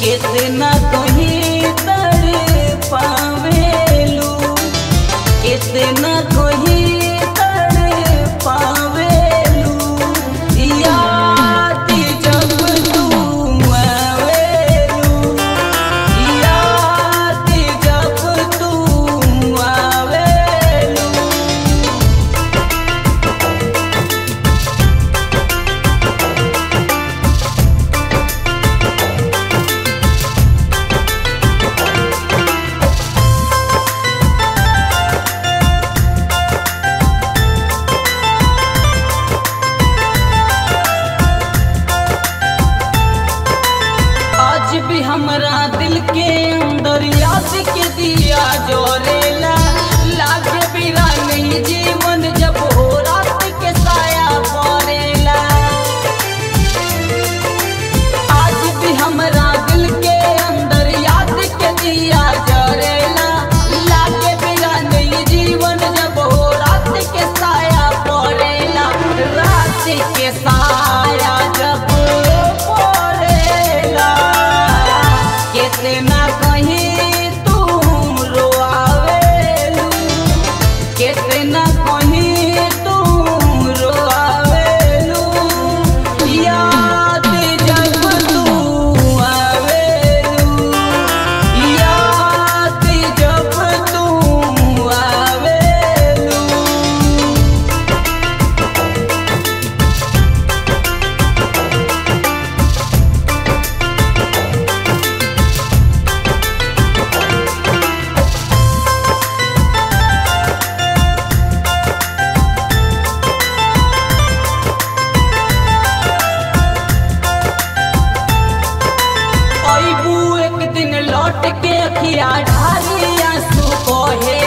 कितना कहीं तड़ पावेलू कितना कहीं तड़ पावेलू याद जब तू आवेलू याद जब तू आवेलू आज भी हमरा दिल के अंदर याद के दिया जोरेला लागे बिना नहीं जीवन जब हो रात के साया पड़ेला आज भी हमरा दिल के अंदर याद के दिया जोरेला लागे बिना नहीं जीवन जब हो रात के साया पड़ेला रात के साया जब पड़ेला कितना कहीं तुम रोआवेलू कितना कहीं तुम रोआवेलू याद जब तू आवेलू याद जब तू आवेलू अबू एक दिन लौट के अखिया ढारी आंसू कहे